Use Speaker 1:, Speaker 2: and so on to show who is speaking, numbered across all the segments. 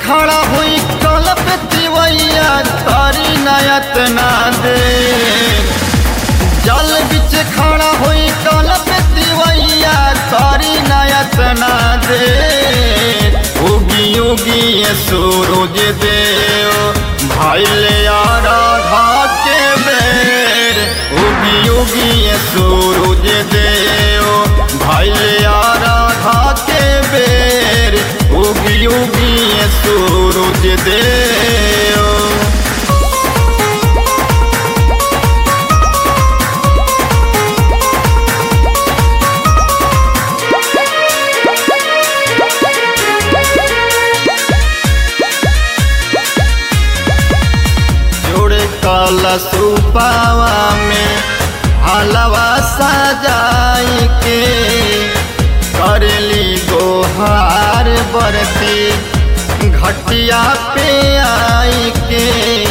Speaker 1: खड़ा हुई कल पे तिवैया तारी नयत ना दे जल बिच खड़ा हुई कल पे तिवैया तारी नयत ना दे उगी उगी ये सूरज देव भाई ले राधा के बेर उगी उगी ये सूरज देव भाई ले राधा के बेर उगी उगी ये सूरज देव जोड़े कलश रूपावा में हलवा सजाई के करली गोहार बरती घटिया पे आई के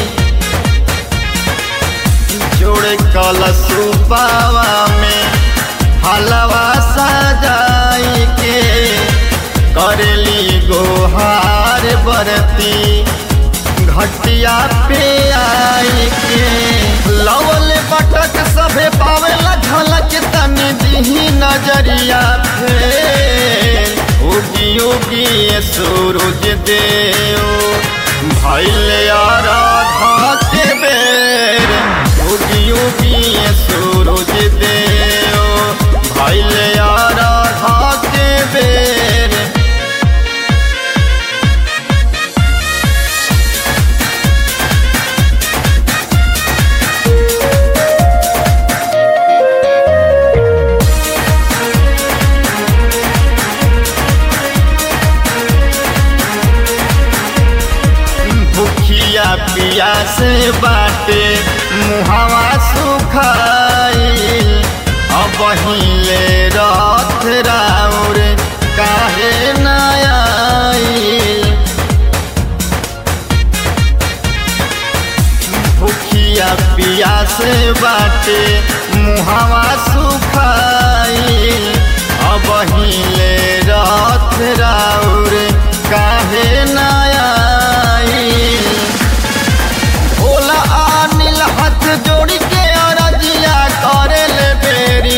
Speaker 1: जोड़े कलश रूपावा में हलवा सजाई के करली गोहार बरती घटिया पे आई के लवल बटक सभे पावेला झलक तनी दिही नजरिया फेर उगी उगी ये सूरज देव भैले राधा के बेर उगी उगी ये सूरज देव भैले राधा के बेर भूखिया पिया से बाटे मुहावा सुखाइल अब हिले रथ राउर काहे न आइल भूखिया पिया से बाटे मुहावा सुखाइल अब हिले रथ राउर काहे न आइल भोला अनिल हाथ जोड़ी के अरजिया करे ले बेरी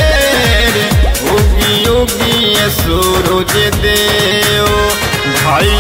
Speaker 1: बेर उगी उगी ये सूरज देव भाई